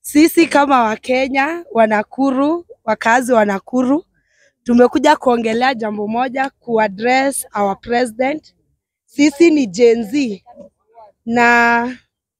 Sisi kama Wakenya wa Nakuru, wakazi wa Nakuru, tumekuja kuongelea jambo moja, kuaddress our president. Sisi ni Gen Z na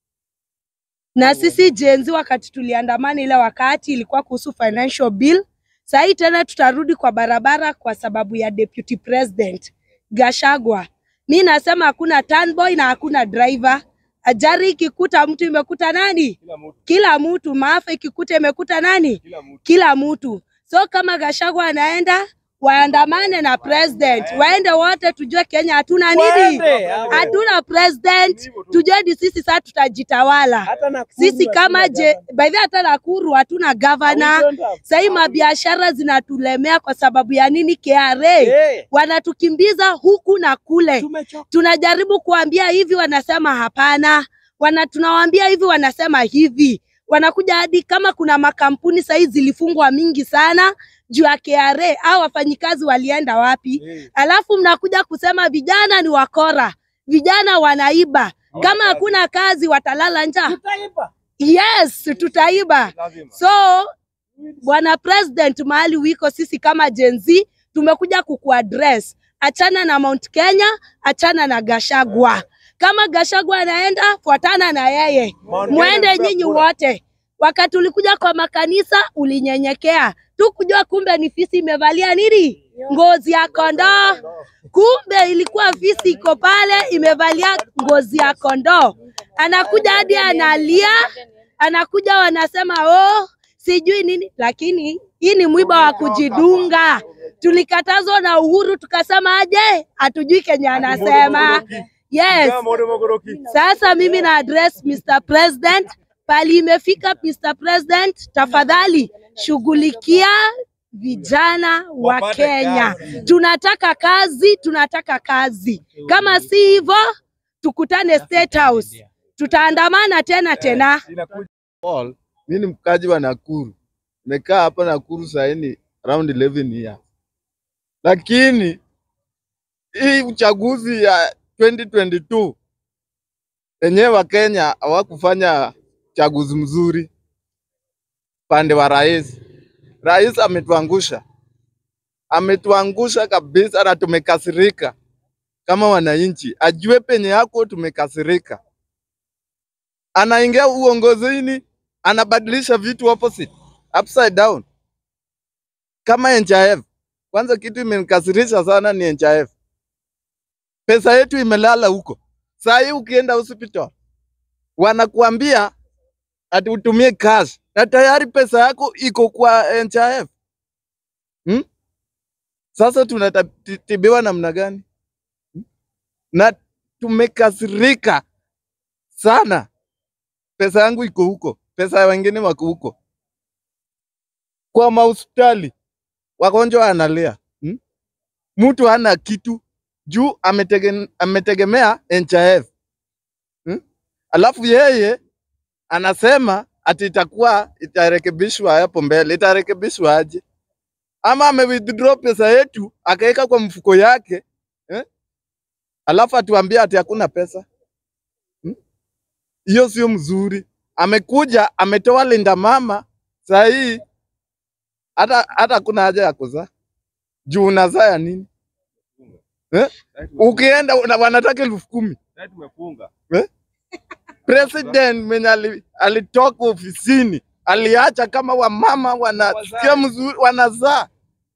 na sisi Gen Z wakati tuliandamana ile wakati ilikuwa kuhusu financial bill. Sasa hii tena tutarudi kwa barabara kwa sababu ya deputy president Gashagwa. Mi nasema hakuna turnboy na hakuna driver. Ajali ikikuta mtu imekuta nani? Kila mtu. Maafa ikikuta imekuta nani? Kila mtu. So kama Gashagwa anaenda waandamane na president, waende wote, tujue Kenya hatuna nini, Waende, hapo. hatuna president, tujue ni sisi sasa tutajitawala Hata Nakuru sisi kama hatuna je, gavana. by the way hata Nakuru hatuna We gavana. don't have- Sahii mabiashara zinatulemea kwa sababu ya nini? KRA Eh, wanatukimbiza huku na kule. tumechoka. Tunajaribu kuambia hivi, wanasema hapana. Wana tunawaambia hivi, wanasema hivi. Wanakuja hadi kama kuna makampuni sahii zilifungwa mingi sana juu ya KRA, au wafanyikazi walienda wapi? Eh, Alafu mnakuja kusema vijana ni wakora, vijana wanaiba. Kama hakuna kazi watalala njaa. tutaiba. Yes, tutaiba. So bwana president, mahali wiko, sisi kama Gen Z tumekuja kukuaddress. Achana na Mount Kenya, achana na Gashagwa. Kama Gashagwa anaenda, fuatana na yeye, Mount mwende Kenya nyinyi kura. wote. Wakati ulikuja kwa makanisa ulinyenyekea tu kujua kumbe ni fisi imevalia nini, ngozi ya kondoo. Kumbe ilikuwa fisi iko pale imevalia ngozi ya kondoo. Anakuja hadi analia, anakuja wanasema oh, sijui nini, lakini hii ni mwiba wa kujidunga. Tulikatazwa na Uhuru tukasema aje, hatujui Kenya anasema. Yes. Sasa mimi na address Mr. President, pali imefika Mr. President, tafadhali shughulikia vijana wa Wapate Kenya. kazi. Tunataka kazi, tunataka kazi. Kama si hivyo, tukutane State House, tutaandamana tena tena. Paul, mi ni mkaji wa Nakuru, nimekaa hapa Nakuru saini around 11 years, lakini hii uchaguzi ya 2022 wenyewe wa Kenya hawakufanya chaguzi mzuri pande wa rais. Rais ametuangusha, ametuangusha kabisa, na tumekasirika kama wananchi. Ajue penye yako tumekasirika anaingia uongozini anabadilisha vitu opposite upside down kama NHIF. Kwanza kitu imenikasirisha sana ni NHIF, pesa yetu imelala huko. Saa hii ukienda hospital wanakuambia ati utumie cash na tayari pesa yako iko kwa NHIF hmm? Sasa tunatibiwa namna gani? Hmm? Na tumekasirika sana pesa yangu iko huko, pesa ya wengine wako huko kwa mahospitali, wagonjwa analia hmm? Mtu hana kitu juu ametege, ametegemea NHIF hmm? Alafu yeye anasema ati itakuwa itarekebishwa hapo mbele. Itarekebishwa aje? Ama ame withdraw pesa yetu akaweka kwa mfuko yake eh? Alafu atuambia ati hakuna pesa hiyo sio mzuri. Amekuja ametoa linda mama, saa hii hata hata kuna haja ya kuzaa juu unazaa ya nini eh? Ukienda una- wanataka elfu kumi president mwenye ali- alitoka ofisini aliacha kama wamama wanasikia mzuri wanazaa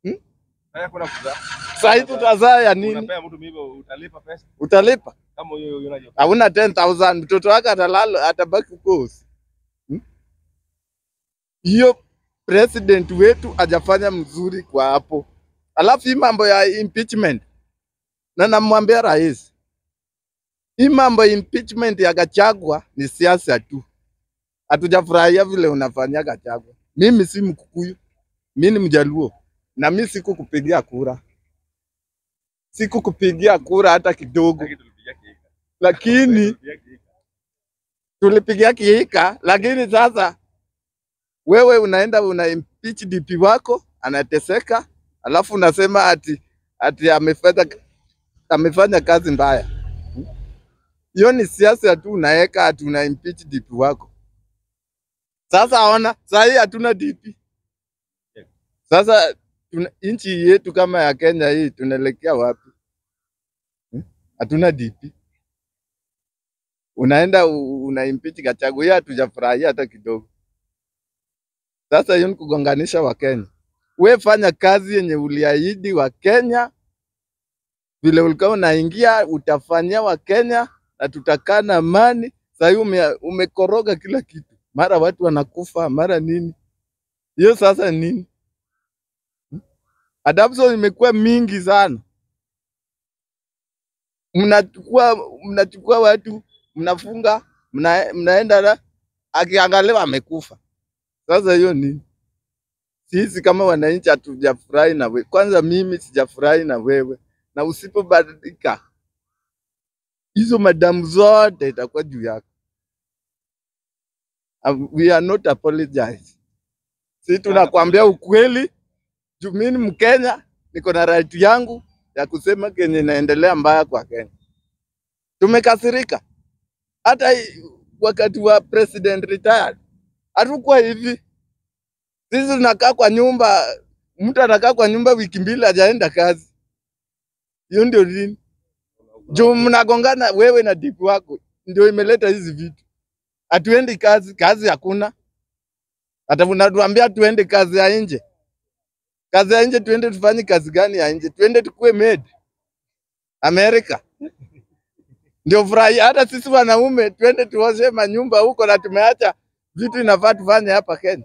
saa hii tutazaa ya nini? Utalipa hauna 10000 mtoto wake atalala atabaki kosi Hmm? hiyo president wetu hajafanya mzuri kwa hapo. Alafu hii mambo ya impeachment, na namwambia rais, hii mambo ya impeachment ya Gachagua ni siasa tu, hatujafurahia vile unafanyia Gachagua. Mimi si Mkukuyu, mi ni Mjaluo na mi sikukupigia kura, sikukupigia kura hata kidogo, lakini tulipigia kiika, lakini sasa wewe unaenda una impeach DP wako anateseka, alafu unasema ati ati amefanya amefanya kazi mbaya. Hiyo ni siasa tu, unaweka ati una impeach DP wako. Sasa ona, saa hii hatuna DP. Sasa tuna, nchi yetu kama ya Kenya hii tunaelekea wapi? Hmm? Hatuna DP. Unaenda u- una impeach Gachagua, hiyo hatujafurahia hata kidogo. Sasa hiyo ni kugonganisha Wakenya. We fanya kazi yenye uliahidi wa Kenya, vile ulikuwa unaingia utafanyia Wakenya na tutakaa na amani. Sasa hii ume, umekoroga kila kitu, mara watu wanakufa, mara nini. Hiyo sasa ni nini? Adoption imekuwa mingi sana, mnachukua mnachukua watu mnafunga, mna, mnaenda na akiangaliwa amekufa. Sasa hiyo nini? Sisi kama wananchi hatujafurahi na wewe. Kwanza mimi sijafurahi na wewe, na usipobadilika hizo madamu zote itakuwa juu yako. Um, We are not apologize. Sisi tunakwambia ukweli, juu mimi ni Mkenya, niko na right yangu ya kusema kenye inaendelea mbaya kwa Kenya. Tumekasirika hata hii wakati wa president retired hatukuwa hivi. Sisi tunakaa kwa nyumba, mtu anakaa kwa nyumba wiki mbili hajaenda kazi. Hiyo ndio nini? Juu mnagongana wewe na dipu wako, ndio imeleta hizi vitu. Hatuendi kazi, kazi hakuna. Hata unatuambia tuende kazi ya nje. Kazi ya nje tuende tufanye kazi gani ya nje? Tuende tukue maid Amerika. Ndio furahi. Hata sisi wanaume tuende tuoshe manyumba huko, na tumeacha vitu inafaa tufanye hapa Kenya.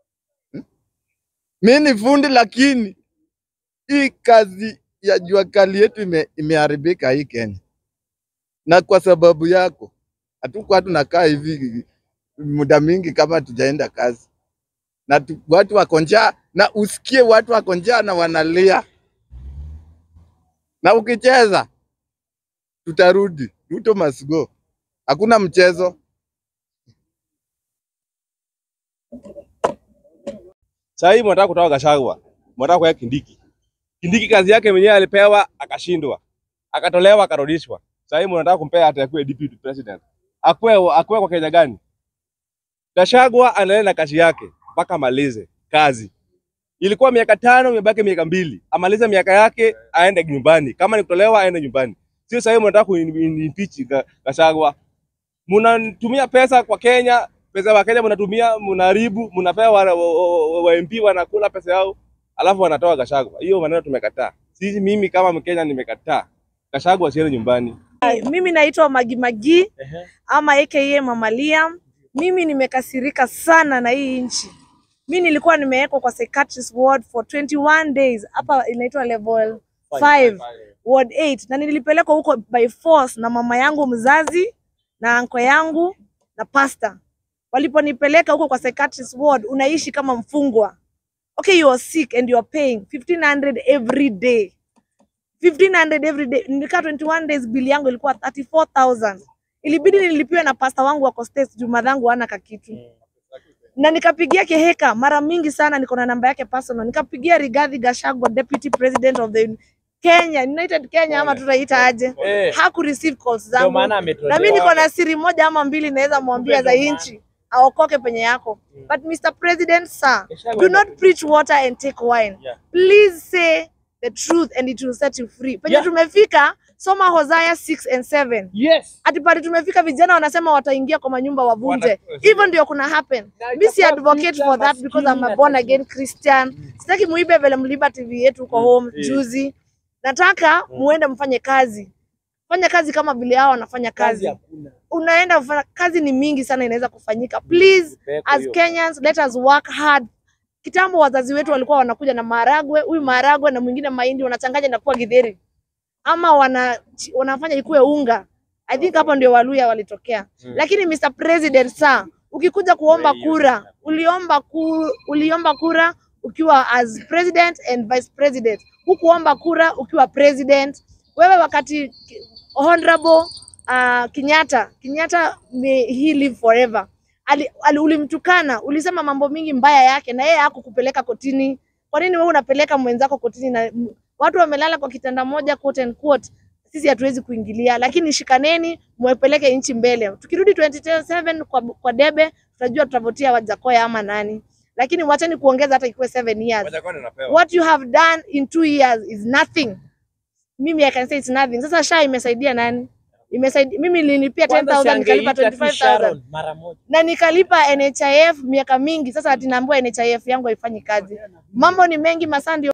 Mi ni fundi, lakini hii kazi ya jua kali yetu ime, imeharibika hii Kenya, na kwa sababu yako hatukuwa tunakaa hivi muda mingi kama tujaenda kazi na tu, watu wako njaa, na usikie watu wako njaa na wanalia, na ukicheza tutarudi. Ruto must go, hakuna mchezo. Sasa hivi mnataka kutoa Gachagua, mnataka kuweka Kindiki. Kindiki kazi yake mwenyewe alipewa akashindwa, akatolewa akarudishwa. Sasa hivi mnataka kumpea hata akuwe deputy president. Akuwe akuwe kwa Kenya gani? Gachagua anaendelea na kazi yake mpaka amalize kazi. Ilikuwa miaka tano, imebaki miaka mbili. Amalize miaka yake aende nyumbani. Kama ni kutolewa aende nyumbani. Sio sasa hivi mnataka kuimpeach Ga- Gachagua. Mnatumia pesa kwa Kenya, pesa wa Kenya mnatumia, mnaharibu, mnapewa wa, wa, wa, wa MP wanakula pesa yao, alafu wanatoa Gachagua. Hiyo maneno tumekataa. Sisi, mimi kama Mkenya nimekataa. Gachagua asiende nyumbani. Mimi naitwa Magi Magi ama aka Mama Liam. Mimi nimekasirika sana na hii nchi. Mi nilikuwa nimewekwa kwa psychiatrist ward for 21 days hapa inaitwa level 5 ward 8 na nilipelekwa huko by force na mama yangu mzazi na anko yangu na pasta. Waliponipeleka huko kwa psychiatrist ward, unaishi kama mfungwa. Okay, you are sick and you are paying 1500 every day. 1500 every day. Nilikaa 21 days, bili yangu ilikuwa 34000 ilibidi nilipiwe na pasta wangu wa States juu madhangu hana kakitu na nikapigia Keheka mara mingi sana, niko na namba yake personal. Nikapigia Rigathi Gachagua, deputy president of the Kenya United Kenya ama tutaita aje, Eh. haku receive calls Ndio zangu, maana na ametolewa. mimi niko na siri moja ama mbili naweza mwambia za inchi aokoke penye yako. But Mr. President sir, do not preach water and take wine. Yeah. Please say the truth and it will set you free. Penye Yeah. tumefika, soma Hosea 6 and 7 Yes. ati pale tumefika vijana wanasema wataingia kwa manyumba wavunje. Wana- Hivyo ndio kuna happen. Na Mi si itakuwa advocate vita for that because I'm a maskini born na again Christian. Sitaki muibe vile mliba TV yetu huko home eh. juzi. Nataka muende mfanye kazi. Fanya kazi kama vile hao wanafanya Kazi kazi. hakuna. Unaenda kufanya kazi, ni mingi sana inaweza kufanyika. Please Peko as hiyo. Kenyans let us work hard. Kitambo wazazi wetu walikuwa wanakuja na maharagwe, huyu maharagwe na mwingine mahindi wanachanganya na kuwa githeri ama wana, wanafanya ikuwe unga. I think hapo ndio Waluya walitokea. Lakini Mr. President sir, ukikuja kuomba kura, uliomba ku, uliomba kura ukiwa as president and vice president. Hukuomba kura ukiwa president. Wewe wakati honorable uh, Kenyatta, Kenyatta may he live forever. Ali, ali, ulimtukana, ulisema mambo mingi mbaya yake na yeye hakukupeleka kotini. Kwa nini wewe unapeleka mwenzako kotini na m- watu wamelala kwa kitanda moja quote and quote. Sisi hatuwezi kuingilia, lakini shikaneni mwepeleke nchi mbele. Tukirudi 2027 kwa, kwa debe tutajua tutavotia Wajakoya ama nani, lakini wacheni kuongeza hata ikuwe seven years. Wajakoya anapewa. What you have done in two years is nothing. Mimi I can say it's nothing. Sasa SHA imesaidia nani? Imesaidia mimi nililipia Kwanza 10000 nikalipa siangeita tu 25000 Sharon mara moja. na nikalipa NHIF miaka mingi. Sasa ati naambiwa NHIF yangu haifanyi kazi. Mambo ni mengi, masaa ndio